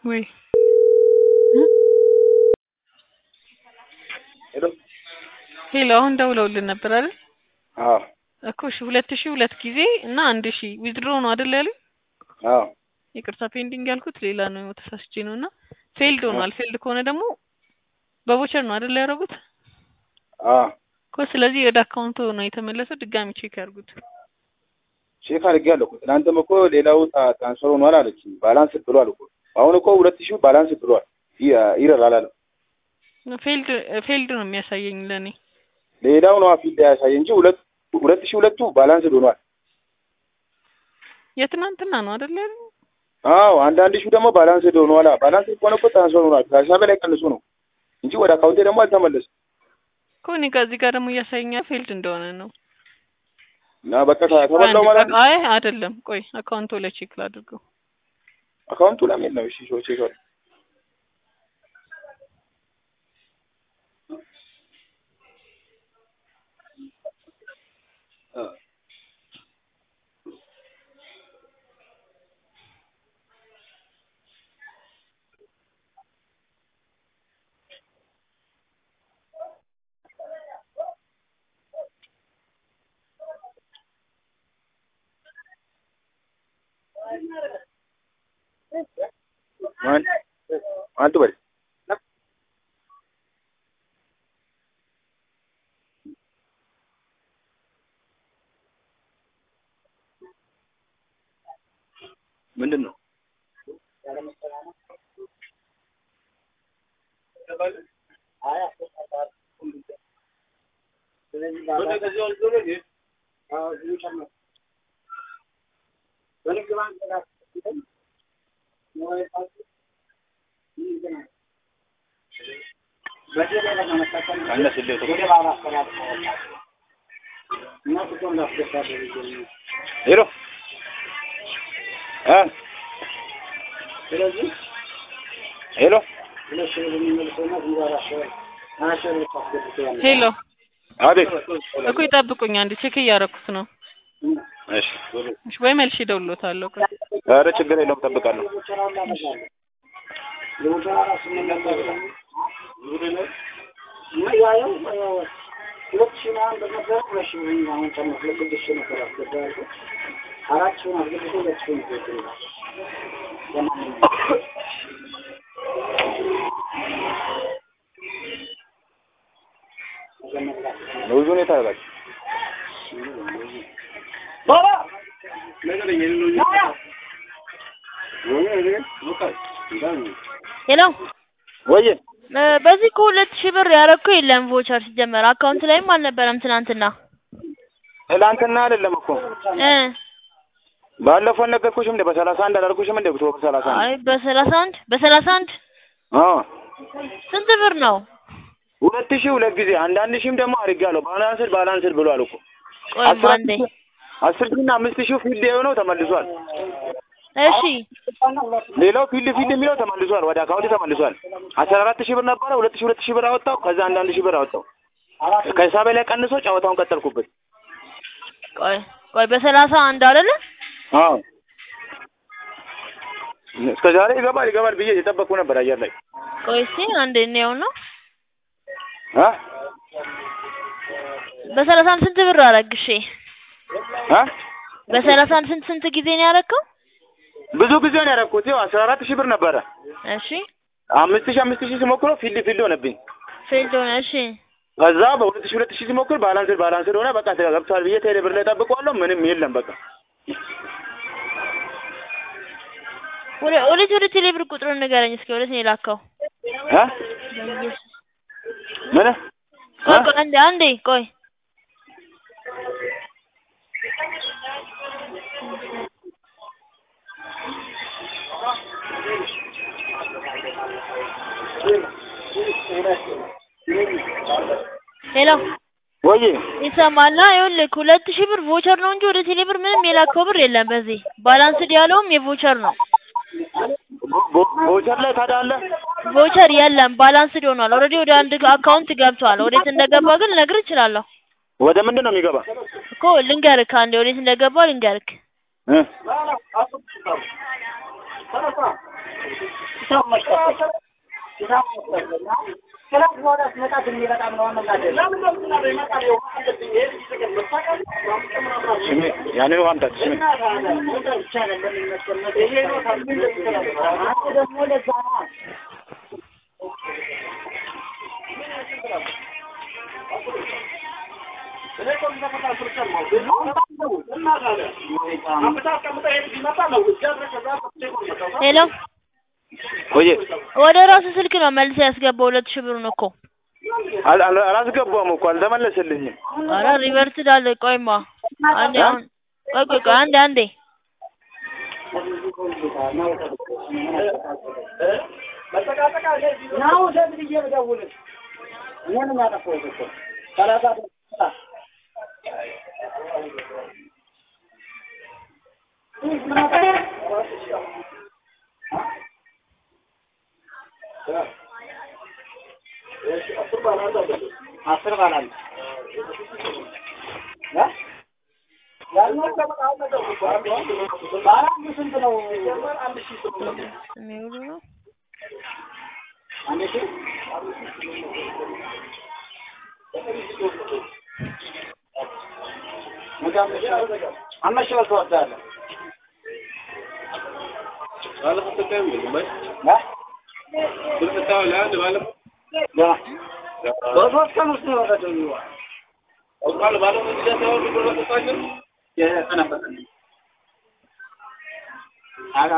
Oui. ሄሎ ሄሎ አሁን ደውለውልን ነበር አይደል? አዎ እኮ እሺ ሁለት ሺህ ሁለት ጊዜ እና አንድ ሺህ ዊዝድሮ ነው አይደል ያሉኝ? አዎ ይቅርታ ፔንዲንግ ያልኩት ሌላ ነው ተሳስቼ ነው እና ፌልድ ሆኗል። ፌልድ ከሆነ ደግሞ በቮቸር ነው አይደል ያደረጉት? አዎ እኮ ስለዚህ ወደ አካውንቱ ነው የተመለሰው። ድጋሚ ቼክ ያርጉት። ቼክ አድርጌያለሁ እኮ ትናንትም እኮ ሌላው ታ- ትራንስፈር ሆኗል አለችኝ። ባላንስ ብሏል እኮ አሁን እኮ ሁለት ሺህ ባላንስ ብሏል። ይ- ይረራል አለ ፌልድ ፌልድ ነው የሚያሳየኝ ለኔ። ሌላው ነው ፊልድ ያሳየ እንጂ ሁለት ሁለት ሺህ ሁለቱ ባላንስ ሆኗል። የትናንትና ነው አይደል ያሉኝ? አዎ አንዳንድ ሺህ ደግሞ ባላንስ ሆኗል። ባላንስ ከሆነ እኮ ትራንስፈር ሆኗል። ከሂሳቤ ላይ ቀንሱ ነው እንጂ ወደ አካውንቴ ደግሞ አልተመለሰም። እኮ እኔ ከዚህ ጋር ደግሞ እያሳየኛ ፌልድ እንደሆነ ነው። እና በቃ ተበላው ማለት ነው። አይ አይደለም፣ ቆይ አካውንቱ ላይ ቼክ ላድርገው። አካውንቱ ለምን ነው? እሺ ሾ ቼክ አድርግ። ማን አንተ በል ምንድን ነው? ሄሎ እ ሄሎ ሄሎ አቤት። እኮ ይጠብቁኝ፣ አንድ ቼክ እያደረኩት ነው። እሺ እሺ፣ ወይ መልሼ እደውልልዎታለሁ። ቆይ ኧረ ችግር የለውም እጠብቃለሁ። ብዙ ሁኔታ ያደርጋል። ሄሎ ወይዬ እ በዚህ እኮ ሁለት ሺህ ብር ያረኩ የለም ቮቸር ሲጀመር አካውንት ላይም አልነበረም ትናንትና ትላንትና አይደለም እኮ እ ባለፈው ነገርኩሽም እንደ በሰላሳ አንድ አላልኩሽም እንደ ብቶ በሰላሳ አንድ አይ በሰላሳ አንድ በሰላሳ አንድ አዎ ስንት ብር ነው? ሁለት ሺህ ሁለት ጊዜ አንዳንድ ሺህም ደግሞ አድርጌያለሁ። ባላንስድ ባላንስድ ብሏል እኮ ቆይ አስራ አንዴ አስር ሺህ እና አምስት ሺህ ፊልድ የሆነው ተመልሷል። እሺ ሌላው ፊልድ ፊልድ የሚለው ተመልሷል፣ ወደ አካውንት ተመልሷል። አስራ አራት ሺህ ብር ነበረ፣ ሁለት ሺህ ሁለት ሺህ ብር አወጣው። ከዛ አንዳንድ ሺህ ብር አወጣው። ከሂሳቤ ላይ ቀንሶ ጨዋታውን ቀጠልኩበት። ቆይ ቆይ በሰላሳ አንድ አይደለ? አዎ እስከ ዛሬ ይገባል ይገባል ብዬ የጠበቅኩ ነበር አየር ላይ ቆይ እስኪ አንዴ እንየው ነው አ በሰላሳ አንድ ስንት ብር አረግሽ? አ በሰላሳ አንድ ስንት ስንት ጊዜ ነው ያረከው? ብዙ ጊዜ ነው ያደረኩት። ይኸው አስራ አራት ሺህ ብር ነበረ። እሺ አምስት ሺህ አምስት ሺህ ስሞክረው ፊልድ ፊልድ ሆነብኝ። ፌልድ ሆነ። እሺ ከዛ በሁለት ሺህ ሁለት ሺህ ሲሞክር ባላንስድ ባላንስድ ሆነ። በቃ ገብቷል ብዬ ቴሌ ብር ላይ ጠብቀዋለሁ። ምንም የለም በቃ ወደ ወዴት ወደ ቴሌ ብር ቁጥሩን ንገረኝ እስኪ ወዴት ነው የላከው? አ ምን ቆይ ቆይ አንዴ አንዴ ቆይ ሄሎ ወይ ይሰማላ? ይኸውልህ ሁለት ሺህ ብር ቮቸር ነው እንጂ ወደ ቴሌ ብር ምንም የላከው ብር የለም። በዚህ ባላንስድ ያለውም የቮቸር ነው። ቮቸር ላይ ታዲያ አለ ቮቸር የለም፣ ባላንስድ ሆኗል። ኦልሬዲ ወደ አንድ አካውንት ገብቷል። ወዴት እንደገባ ግን ልነግርህ እችላለሁ ወደ ምንድን ነው የሚገባ እኮ ልንገርክ፣ አንዴ ወዴት እንደገባ ልንገርክ። እ ስሜ ያንን ውሃ አምጣት ስሜ ሄሎ ቆየ ወደ ራሱ ስልክ ነው መልስ ያስገባው ሁለት ሺህ ብሩን እኮ አል- አል- አላስገባም እኮ አልተመለሰልኝም። ኧረ ሪቨርስ ዳለ ቆይማ አንዴ አሁን ቆይ ቆይ ቆይ አንዴ አንዴ አስር ባላል ስንት ነው? የሚውሉ ነው አንድ ሺህ አምስት ሺህ ብር ትወስዳለህ። በሶስት ቀን ውስጥ ነው የወረደው። የሰነበተ አላ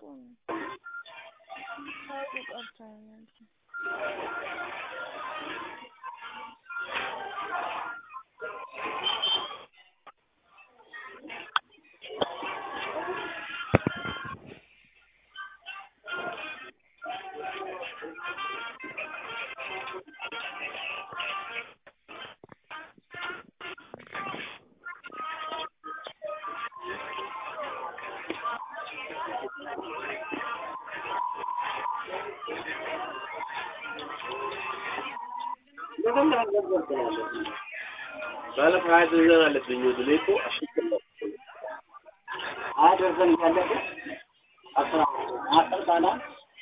አደረሰን ያለቀ አስራ አስር ባላል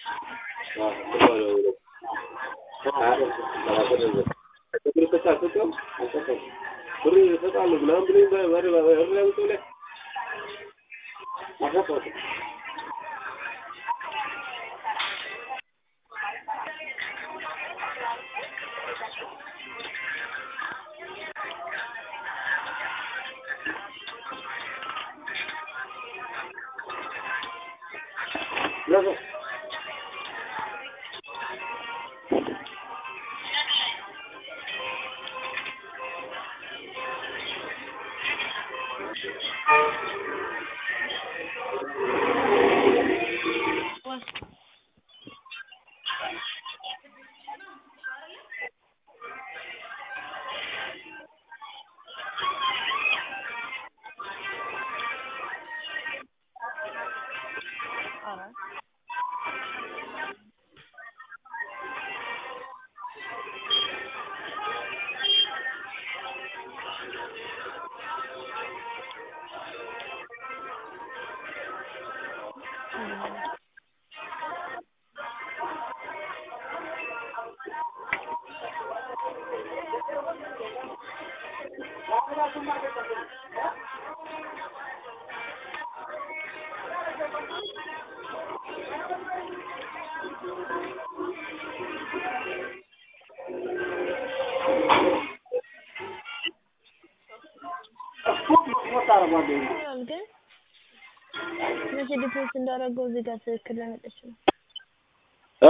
ይላል ግን መቼ ዲፖዚት እንዳደረገው እዚህ ጋር ትክክል ለመጠች ነው እ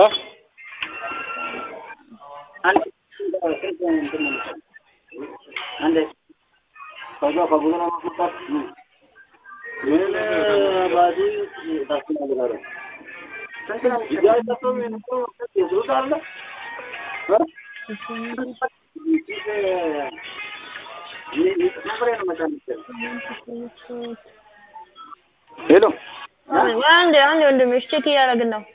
አንድ አንድ ከዛ ከብዙ ለማስመጣት ምን ባዲ ታስተናግዳለህ? ስንት ነው የሚሸጠው? የሱስ አለ እ? ነግሬ ነው መቻል የሚችለው። ሄሎ ወይ አንዴ አንዴ ወንድሜ እሺ ቼክ እያደረግን ነው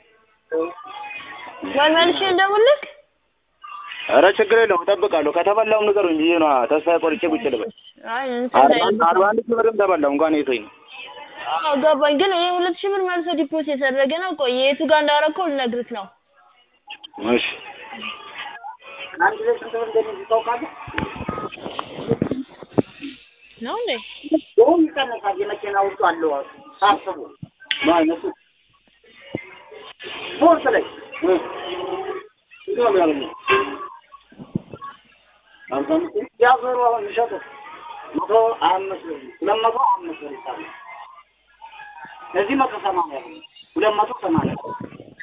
ወይ መልሼ እንደውልክ ኧረ ችግር የለውም እጠብቃለሁ። ከተበላው ንገሩኝ ብዬ ነዋ ተስፋ ቆርጬ ቁጭ ልበል። አይ እንትን አርባ ላይ አንድ አርባ አንድ ሺህ ብርም ተበላው እንኳን የቶኝ ነው አዎ ገባኝ። ግን ይሄ ሁለት ሺህ ብር መልሶ ዲፖዚት የተደረገ ነው። ቆይ የቱ ጋር እንዳደረከው ልነግርህ ነው። እሺ አንድ ጊዜ ስንት ብር እንደሚይዝ ታውቃለህ? ነው እንዴ? ይኸውም ይቀነሳል። የመኪና ውስጡ አለው ሳስቡ ማይነሱ ፎርስ ላይ ይገባል ያለው አምሳ አምስት ያዞሩ አሁን ይሸጡ መቶ ሀያ አምስት ብር ሁለት መቶ ሀያ አምስት ብር ይሳሉ እዚህ መቶ ሰማንያ ብር ሁለት መቶ ሰማንያ ብር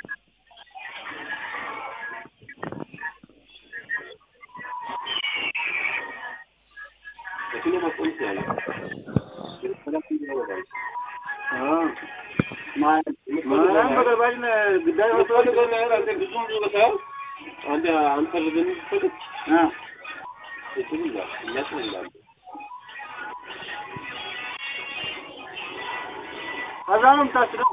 ከዛ ነው የምታስበው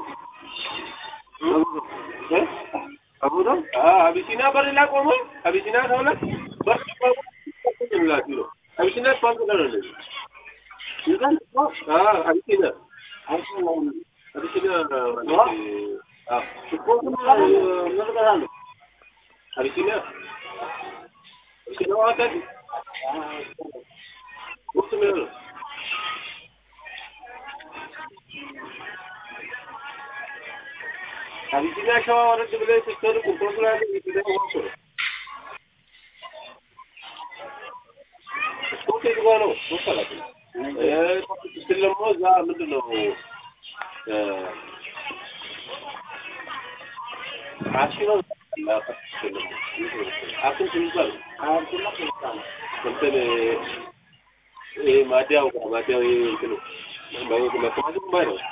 አቢሲና በር ላይ ቆሞ አቢሲና ከሆነ በር ይላል ነው አቢሲና ስፓንስ ጋር ነው ይዘን አ አቢሲና አቢሲና አ ስፖርቱን መልቀታለሁ አቢሲና አቢሲና ዋታል ወጥ ነው አቢሲና ሸዋ ወረድ ብለህ ስትሄድ ቁርጦስ ላይ ነው ዋቆ ስፖርት የግባ ነው መሰላት ስል ደግሞ እዛ ምንድን ነው አሺ ነው አክም ትንዛል እንትን ይሄ ማዲያው ጋር ማዲያው ይሄ እንትኑ መከማቸት ባይ ነው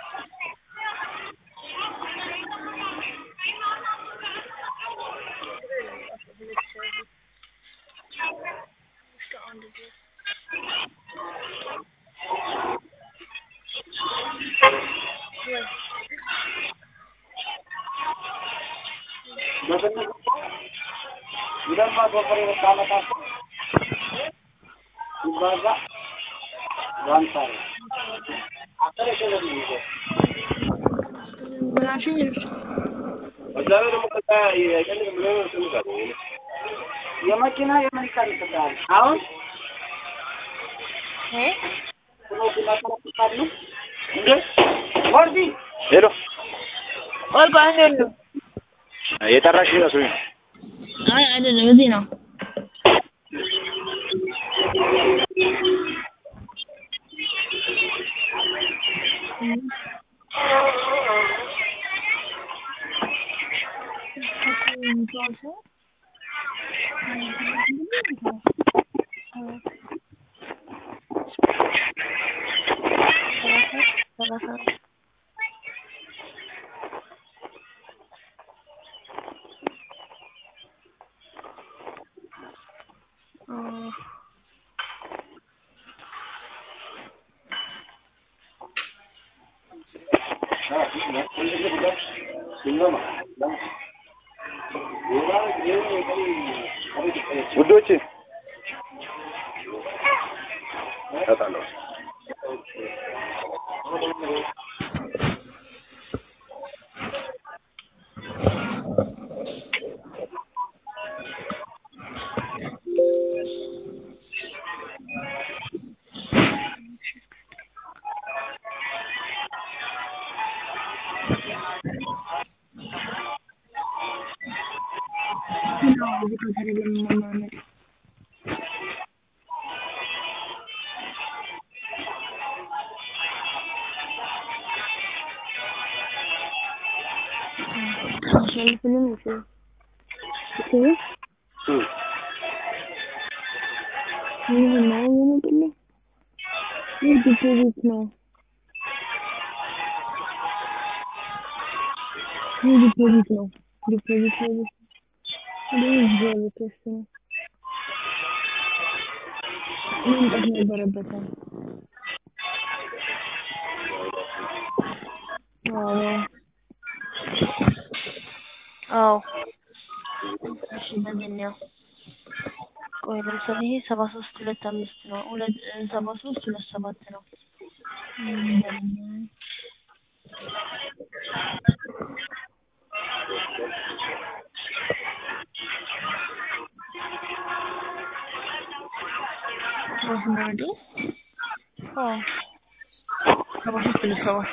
ሁለት መቶ ፍሬ ብታመጣቸው ሲባዛ በአምሳ ነው። አስር ሺህ ብር ነው የሚይዘው። እዛ ላይ ደግሞ ከዛ የቀን ምለው ትንዛል የመኪና የምን ይቀንስልሃል? አሁን እ ስለዚህ መከለክላሉ እንዴ ወርዲ ሄሎ ቆይ ቆይ አንዴ ነው። የጠራሽ መስሎኝ ነው። አይ አይደለም፣ እዚህ ነው። ውዶች እሰጣለሁ። ዲፖዚት ነው። ይህ ዲፖዚት ነው። ዲፖዚት ነው። ይህ እግዚአብሔር ክርስቶስ ነው። መምጣት ነበረበት። አዎ አዎ። እሺ በዚህኛው ቆይ ለምሳሌ ይሄ ሰባ ሶስት ሁለት አምስት ነው። ሁለት ሰባ ሶስት ሁለት ሰባት ነው። እም፣ ሮዝመሪ አዎ ሰባ ሶስት ነው ሰባ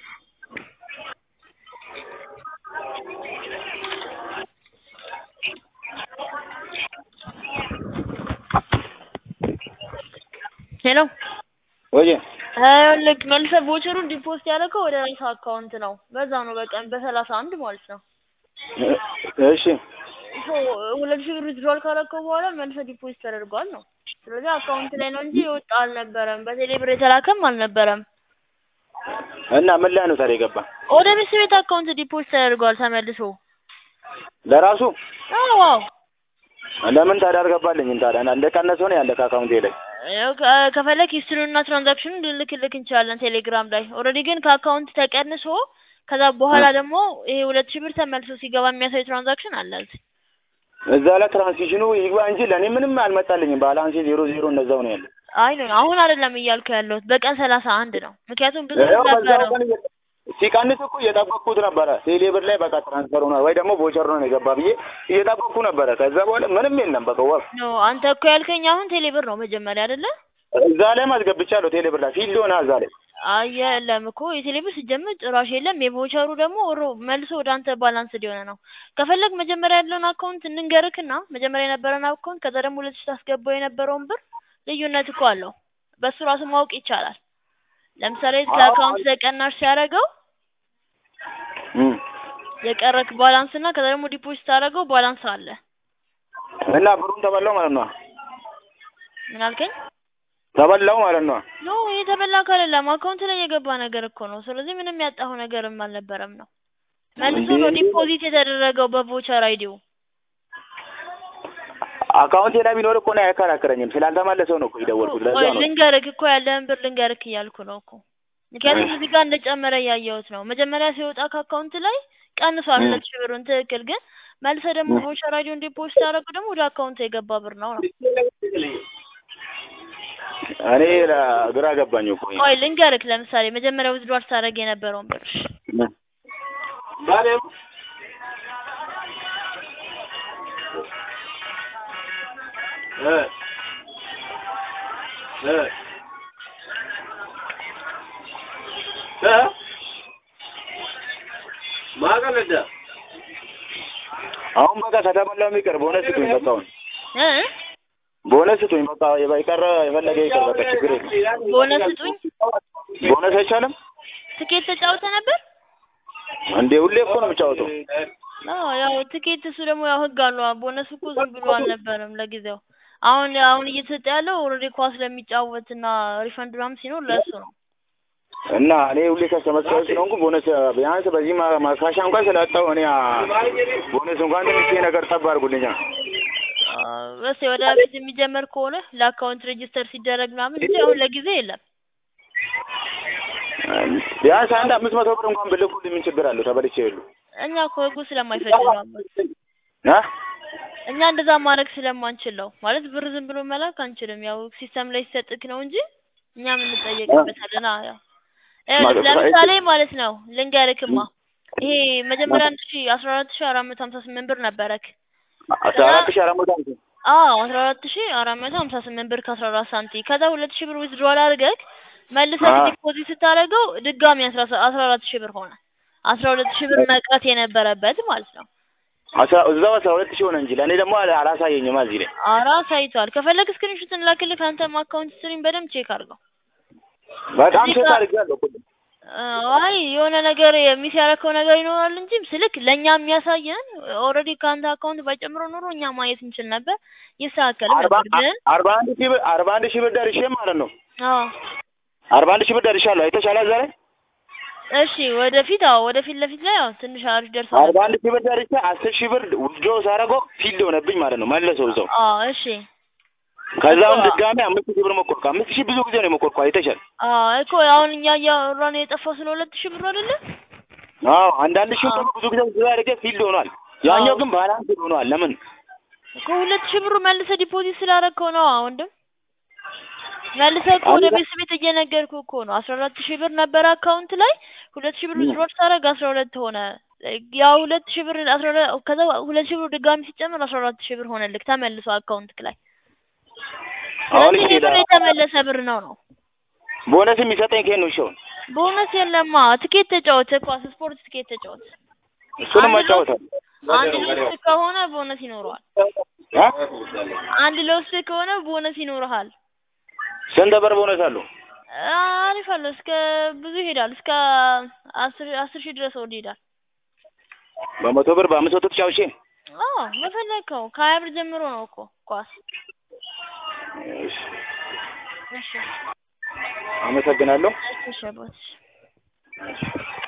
ሄሎ ወይ ልክ መልሰህ ቮቸሩን ዲፖዚት ያደረገው ወደ ራስህ አካውንት ነው። በዛ ነው በቀን በሰላሳ አንድ ማለት ነው። እሺ ሶ ሁለት ሺህ ብር ዊዝድሮል ካደረገው በኋላ መልሰህ ዲፖዚት ተደርጓል ነው። ስለዚህ አካውንት ላይ ነው እንጂ የወጣ አልነበረም። በቴሌ ብር የተላከም አልነበረም። እና ምን ላይ ነው ታዲያ የገባ ወደ ሚስት ቤት አካውንት ዲፖዚት ተደርጓል ተመልሶ። ለራሱ አዎ አዎ ለምን ታዲያ አልገባልኝም ታዲያ እንደቀነሰው ነው ያለ ከአካውንቴ ላይ ያው ከ- ከፈለክ ሂስትሪውንና ትራንዛክሽኑን ልንልክልክ እንችላለን ቴሌግራም ላይ። ኦልሬዲ ግን ከአካውንት ተቀንሶ ከዛ በኋላ ደግሞ ይሄ ሁለት ሺህ ብር ተመልሶ ሲገባ የሚያሳይ ትራንዛክሽን አለ እዚህ። እዛ ላይ ትራንዚሽኑ ይግባ እንጂ ለእኔ ምንም አልመጣልኝም። ባላንሴ ዜሮ ዜሮ እንደዛው ነው ያለ። አይ ነው አሁን አይደለም እያልኩ ያለሁት በቀን ሰላሳ አንድ ነው። ምክንያቱም ብዙ ይኸው በዛው ነበረው። ቀን እየ- ሲቀንስ እኮ እየጠበቅኩት ነበረ። ቴሌ ብር ላይ በቃ ትራንስፈር ሆኗል ወይ ደግሞ ቮቸር ነው የገባ ብዬ እየጠበቅኩ ነበረ። ከዛ በኋላ ምንም የለም በቃ ወፍ ኖ አንተ እኮ ያልከኝ አሁን ቴሌ ብር ነው መጀመሪያ አይደለ? እዛ ላይ ማስገብቻለሁ። ቴሌ ብር ላይ ፊልድ ሆነ እዛ ላይ አይ የለም እኮ የቴሌ ብር ሲጀምር ጭራሽ የለም። የቮቸሩ ደግሞ ሮ መልሶ ወደ አንተ ባላንስ ሊሆነ ነው። ከፈለግ መጀመሪያ ያለውን አካውንት እንንገርክና መጀመሪያ የነበረን አካውንት ከዛ ደግሞ ሁለት ሺህ ታስገባው የነበረውን ብር ልዩነት እኮ አለው። በሱ ራሱ ማወቅ ይቻላል። ለምሳሌ ከአካውንት ተቀናሽ ሲያደርገው እም። የቀረክ ባላንስ እና ከዛ ደግሞ ዲፖዚት አደረገው ባላንስ አለ። እና ብሩን ተበላው ማለት ነው። ምን አልከኝ? ተበላው ማለት ነው። ኖ የተበላ ካለለም አካውንት ላይ የገባ ነገር እኮ ነው። ስለዚህ ምንም ያጣሁ ነገርም አልነበረም ነው። መልሶ ነው እንዴ? ዲፖዚት የተደረገው በቮቸር አይዲው። አካውንቴ ላይ ቢኖር እኮ ነው አይከራከረኝም። ስላልተመለሰው ነው እኮ የደወልኩት። ለዛ ቆይ ነው ልንገርክ እኮ ያለህን ብር ልንገርክ እያልኩ ነው እኮ። ምክንያቱም እዚህ ጋር እንደጨመረ እያየሁት ነው። መጀመሪያ ሲወጣ ከአካውንት ላይ ቀንሷል ም። ሁለት ሺህ ብሩን ትክክል። ግን መልሰህ ደግሞ ም። ቮቸር አይዲውን ዲፖዚት ያደረገው ደግሞ ወደ አካውንት የገባ ብር ነው ነው። እኔ ለ- ግራ ገባኝ እኮ ይሄ። ቆይ ልንገርክ፣ ለምሳሌ መጀመሪያ ዊዝድሮል ስታደርግ የነበረውን ብር ባሌም እ እ እ ማቀለደ አሁን በቃ ከተበላው የሚቀር ቦነስ ስጡኝ። በቃ አሁን እ ቦነስ ስጡኝ። በቃ የቀረ የፈለገ ይቀር። በቃ ችግር የለም። ቦነስ ስጡኝ። ቦነስ አይቻልም ትኬት ተጫውተ ነበር? እንዴ? ሁሌ እኮ ነው የምጫወተው። አዎ ያው ትኬት እሱ ደግሞ ያው ህግ አለው። ቦነስ እኮ ዝም ብሎ አልነበረም ለጊዜው። አሁን አሁን እየተሰጠ ያለው ኦልሬዲ ኳስ ለሚጫወትና ሪፈንድ ምናምን ሲኖር ለእሱ ነው። እና እኔ ሁሌ ከስተመሰለ ስለሆንኩ ቦነስ ቢያንስ በዚህ ማ- ማካሻ እንኳን ስላጣው እኔ አ፣ ቦነስ እንኳን ትንሽ ነገር ጠብ አድርጉልኛ። በስ ወደፊት የሚጀመር ከሆነ ለአካውንት ሬጂስተር ሲደረግ ምናምን እንጂ አሁን ለጊዜ የለም። ቢያንስ አንድ አምስት መቶ ብር እንኳን ብልኩልኝ ምን ችግር አለው? ተበልቼ የሉ እኛ እኮ ህጉ ስለማይፈቅድ ነው አባት። አ እኛ እንደዛ ማድረግ ስለማንችል ነው ማለት ብር ዝም ብሎ መላክ አንችልም። ያው ሲስተም ላይ ሲሰጥክ ነው እንጂ እኛ የምንጠየቅበታለን። አዎ ያው ይኸውልህ ማለት ለምሳሌ ማለት ነው ልንገርክማ ይሄ መጀመሪያ አንድ ሺ አስራ አራት ሺ አራት መቶ ሀምሳ ስምንት ብር ነበረክ። አስራ አራት ሺህ አራት መቶ ሃምሳ አዎ አስራ አራት ሺ አራት መቶ ሀምሳ ስምንት ብር ከአስራ አራት ሳንቲ ከዛ ሁለት ሺ ብር ዊዝድሮል አድርገህ መልሰህ አዎ። ዲፖዚት ስታደርገው ድጋሚ አስራ ሰ- አስራ አራት ሺ ብር ሆነ። አስራ ሁለት ሺ ብር መቅረት የነበረበት ማለት ነው። አስራ እዛው አስራ ሁለት ሺህ ሆነ እንጂ ለእኔ ደግሞ አላ- አላሳየኝም እዚህ ላይ አራ ሳይቷል። ከፈለግ ስክሪንሾት እንላክልህ። አንተም አካውንት ስትሪም በደንብ ቼክ አድርገው። በጣም እዚህ ሴት ጋር- አድርጌያለሁ እኮ። አይ የሆነ ነገር የሚስ ያደረከው ነገር ይኖራል እንጂ ስልክ ለእኛ የሚያሳየን ኦልሬዲ ከአንተ አካውንት ባይጨምረው ኖሮ እኛ ማየት እንችል ነበር። ይስተካከልም አርባ ነበር ግን አርባ አንድ ሺህ ብር አርባ አንድ ሺህ ብር ደርሼ ማለት ነው። አዎ አርባ አንድ ሺህ ብር ደርሻለሁ። አይተሻል እዛ ላይ እሺ ወደፊት አዎ ወደፊት ለፊት ላይ አዎ ትንሽ አሪፍ ደርሷል። አርባ አንድ ሺህ ብር ደርሼ አስር ሺህ ብር ውስዶ ሳደርገው ፊልድ ሆነብኝ ማለት ነው። መለሰው እዛው አዎ እሺ ከዛም እኮ- ድጋሜ አምስት ሺህ ብር ሞከርኩ። አምስት ሺህ ብዙ ጊዜ ነው የሞከርኩ። አይተሻል? አዎ እኮ አሁን እኛ እያወራን የጠፋው ስለ ሁለት ሺህ ብር አይደለ? አዎ አንዳንድ ሺህ አዎ። ደግሞ ብዙ ጊዜ ውስዶ አድርጌ ፊልድ ሆኗል። ያኛው አዎ። ግን ባላንስ ሆኗል። ለምን? እኮ ሁለት ሺህ ብሩ መልሰህ ዲፖዚት ስላደረግከው ነው ወንድም። መልሰህ እኮ ወደ አንድ- ቤት ቤት እየነገርኩህ እኮ ነው። አስራ አራት ሺህ ብር ነበረ አካውንት ላይ ሁለት ሺህ ብር ዊዝድሮል ሳደርግ አስራ ሁለት ሆነ። ያው ሁለት ሺህ ብር አስራ ሁለት ከዛ ሁለት ሺህ ብር ድጋሚ ሲጨመር አስራ አራት ሺህ ብር ሆነልክ ተመልሶ አካውንትክ ላይ። አሁን ስለዚህ ይሄ ሌላ ብር የተመለሰ ብር ነው ነው። ቦነስ የሚሰጠኝ ከየት ነው? እሺውን ቦነስ የለማ። ትኬት ተጫወት፣ ኳስ ስፖርት ትኬት ተጫወት። እሱንም አንድ አጫወታል። አንድ ለውስጥ ከሆነ ቦነስ ይኖረዋል። አንድ ለውስጥ ከሆነ ቦነስ ይኖርሃል። ስንት ብር ቦነስ አለው? አሪፍ አለው። እስከ ብዙ ይሄዳል። እስከ አስር አስር ሺህ ድረስ ወድ ይሄዳል። በመቶ ብር በአምስት መቶ ተጫውቼ አዎ በፈለግከው ከሀያ ብር ጀምሮ ነው እኮ ኳስ። እሺ፣ እሺ አመሰግናለሁ። እሺ አባት። እሺ።